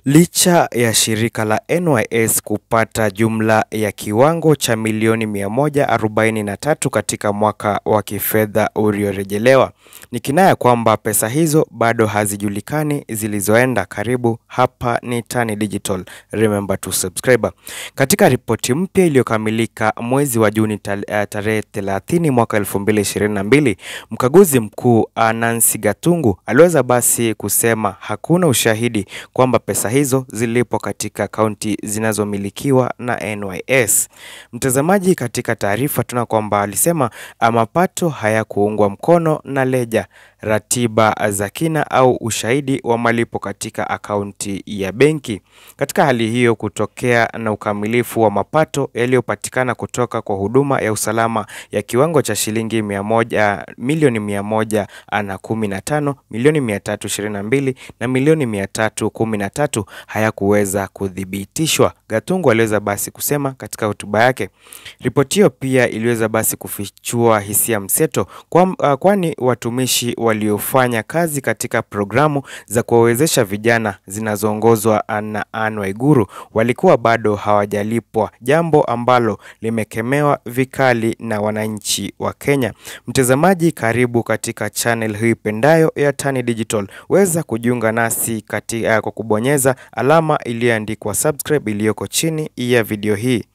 Licha ya shirika la NYS kupata jumla ya kiwango cha milioni 143 katika mwaka wa kifedha uliorejelewa, ni kinaya kwamba pesa hizo bado hazijulikani zilizoenda. Karibu hapa ni Tan Digital, remember to subscribe. Katika ripoti mpya iliyokamilika mwezi wa Juni tarehe 30 mwaka 2022, mkaguzi mkuu Nancy Gatungu aliweza basi kusema hakuna ushahidi kwamba pesa hizo zilipo katika kaunti zinazomilikiwa na NYS. Mtazamaji, katika taarifa tuna kwamba alisema mapato hayakuungwa mkono na leja, ratiba za kina au ushahidi wa malipo katika akaunti ya benki. Katika hali hiyo, kutokea na ukamilifu wa mapato yaliyopatikana kutoka kwa huduma ya usalama ya kiwango cha shilingi mia moja, milioni mia moja na kumi na tano, milioni mia tatu ishirini na mbili na milioni mia tatu kumi na tatu hayakuweza kuthibitishwa. Gatungu aliweza basi kusema katika hotuba yake. Ripoti hiyo pia iliweza basi kufichua hisia mseto kwa, kwani watumishi waliofanya kazi katika programu za kuwawezesha vijana zinazoongozwa na Anne Waiguru walikuwa bado hawajalipwa, jambo ambalo limekemewa vikali na wananchi wa Kenya. Mtazamaji, karibu katika channel hii pendayo ya Tan Digital. Weza kujiunga nasi katika kwa kubonyeza alama iliyoandikwa subscribe iliyoko chini ya video hii.